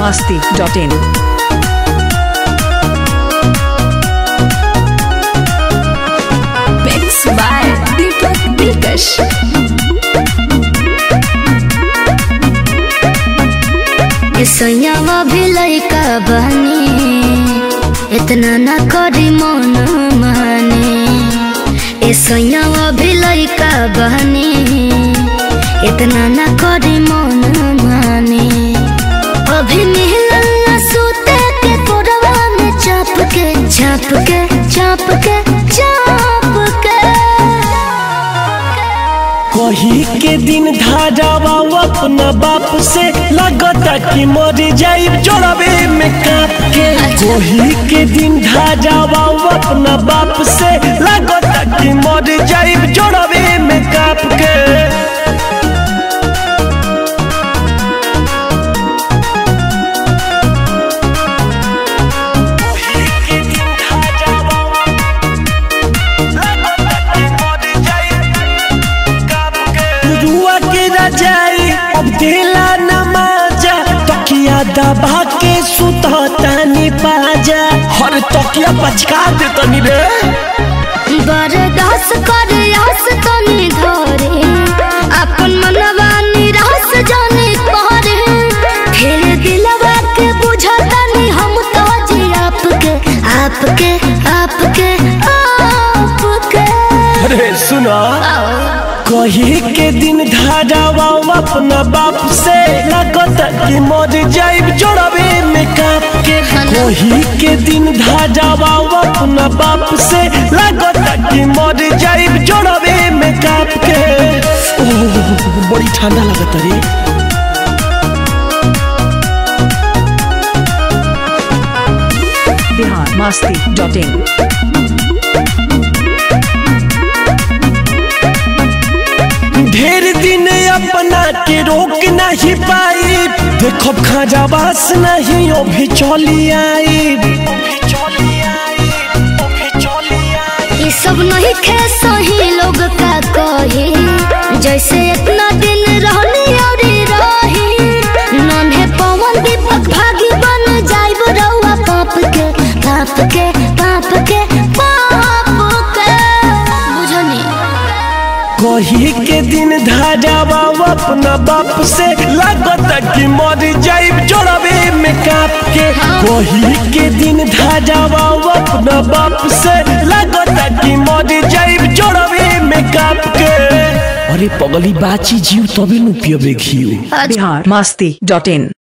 masti.in. Mix by Deepak Dilkash. सैयावा भी लैका बहनी इतना न करी मन माने ए सैयावा भी लैका बहनी इतना न करी मन माने अभी मिलल न सूते के कोरवा में चाप के चाप के चाप के चाप के कही के दिन धारावा अपना बाप से लगता कि मर जाइब जोड़बे में काप के कही के दिन धारावा अपना बाप से लगता कि मर जाइब जोड़बे में काप के रुआ के रजाई अब देला नमाजा तकिया दबा के सुता तानी पाजा हर तकिया पचका दे तनी रे बरदास कर आस तनी धरे अपन मनवा निराश जाने करे फिर दिलवा के बुझतनी हम तो जी आपके आपके आपके आपके अरे सुना कही के दिन धारावा अपना बाप से लगता कि मर जाइब जोड़बे में काप के कही के दिन धारावा अपना बाप से लगता कि मर जाइब जोड़बे में काप के ओह बड़ी ठंडा लगता रे Bihar masti.in. ढेर दिन अपना के रोक नहीं पाई देखो खाजाबास नहीं अभी चली आई ये सब नहीं खे सही लोग का कही जैसे इतना दिन रहनी और रही नन्हे पवन दीपक भागी बन जाइब रउआ पाप के पाप के पाप के पाप के बुझनी कही के दिन धारावा अपना बाप से लगता कि मर जाइब जोड़बे में काप के कही के दिन धारावा अपना बाप से लगता कि मर जाइब जोड़बे में काप के अरे पगली बाची जीव तभी नु पियबे घियो Bihar masti.in.